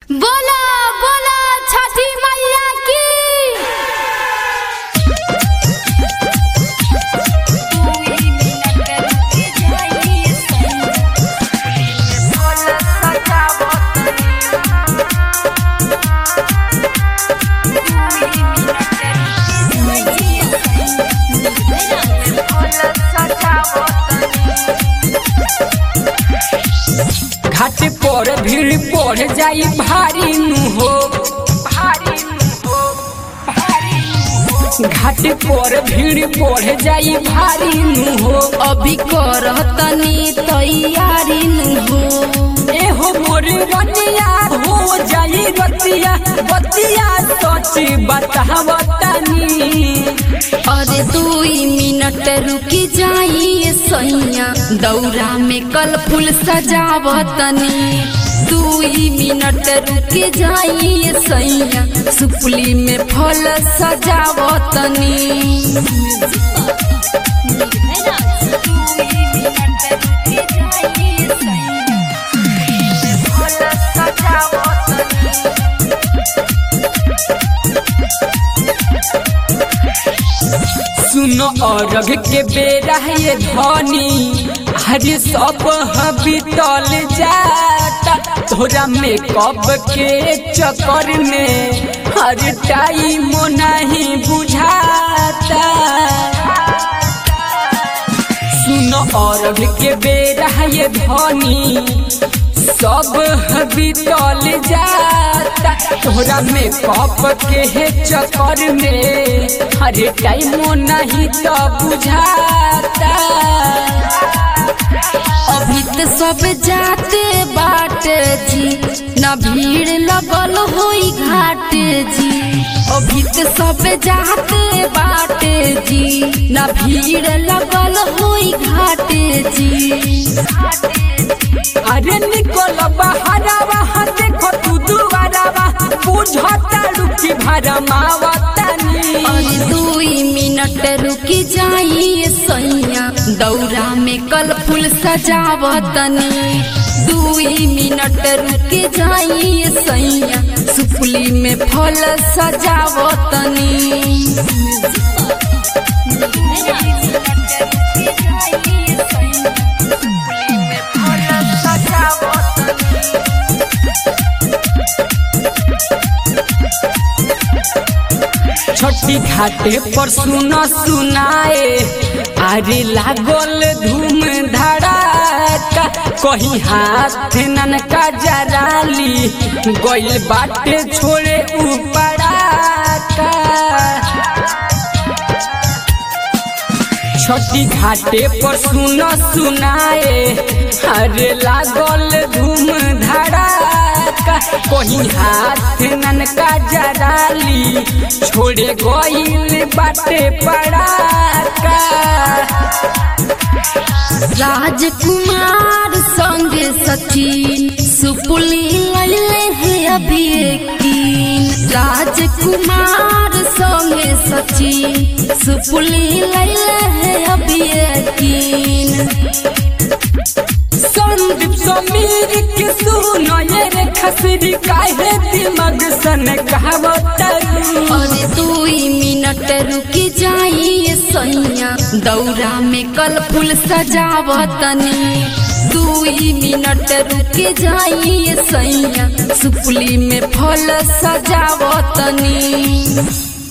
बोला बोला छठी मैया की घाट पर भीड़ पड़ जाई भारी नु हो भारी नु हो भारी नु हो। घाट पर भीड़ पड़ जाई भारी नु हो अभी करतनी तैयारी नु हो ए हो मोर रतिया हो जाई रतिया बतिया सच बतावतनी अरे दुई मिनट रुकी जाइए सैया दौरा में कल फूल सजावतनी दुई मिनट रुकी जाइए सैया सुपली में फल सजावतनी सुनो अरघ के बेरा ये धनी हरे सब बीतल जाता तोरा में कब के चक्कर में हर टाइम नहीं बुझाता सुनो अरघ के बेरा ये धनी सब बीतल जाता तोरा में कप के है चक्कर में हर टाइम नहीं तो बुझाता अभी तो सब जाते बाट जी न भीड़ लगल होई घाट जी अभी तो सब जाते बाट जी न भीड़ लगल होई घाट जी अरे निकल बहरावा देखो तू दुआरावा बुझता रुकी भरमावतनी और दुई मिनट रुकी जाइए सैया दौरा में कल फूल सजावतनी दुई मिनट रुकी जाइए सैया सुपली में फल सजावतनी छोटी घाटे पर सुनो सुनाए अरे लागल धूम धड़ाका कहीं हाथ ननका जराली गइल बाटे छोड़े उपड़ाका छोटी घाटे पर सुनो सुनाए अरे लागल धूम धड़ाका कहीं हाथ ननका जराली छोड़े गइल बाटे पड़ाका राजकुमार संग सचिन सुपुली लैले है अभी यकीन राजकुमार संग सचिन सुपुली लैले है अभी यकीन संदीप समीर के सुनो ये रे खसरी काहे दिमाग सन कहावतरू अरे दुई मिनट रुकी जाइए सैया दौरा में कल फूल सजावतनी दुई मिनट रुकी जाइए सैया सुपली में फल सजावतनी